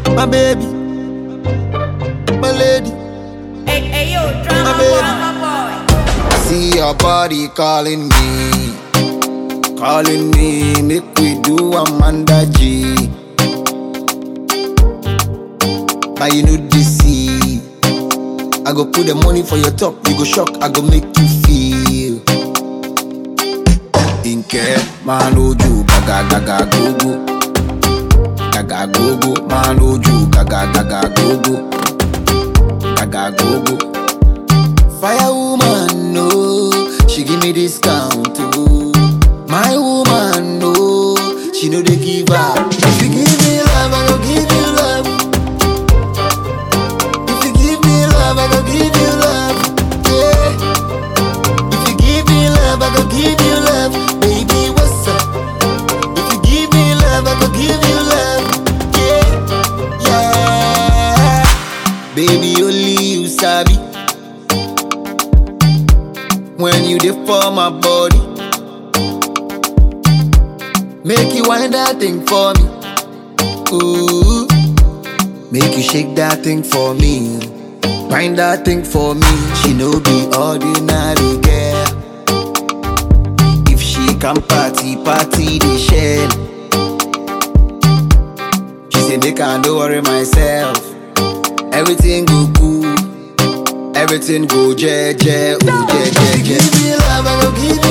my baby, my lady. Hey, hey, yo, drama My boy, baby. drama boy. See your body calling me, calling me. Make we do Amanda G. But you know this see. I go put the money for your top, you go shock, I go make you feel. Inke, man, oju, gaga, gaga, go, go. Gaga, go, go, man, oju, gaga, gaga, go, go. Gaga, go, go. Fire woman, no, she give me discount, oh. My woman, no, she know they give up. If you give me love, I go give you love. If you give me love, I go give you love. Yeah. If you give me love, I go give you love. Baby, what's up? If you give me love, I go give you love. Yeah, yeah. Baby, only you sabi. When you dey for my body, make you wind that thing for me. Ooh, make you shake that thing for me. Wind that thing for me. She no be ordinary girl. If she can party, party the shell. She say make I no worry myself. Everything go cool. Everything go je je, oh je je je. Give me love, I go give you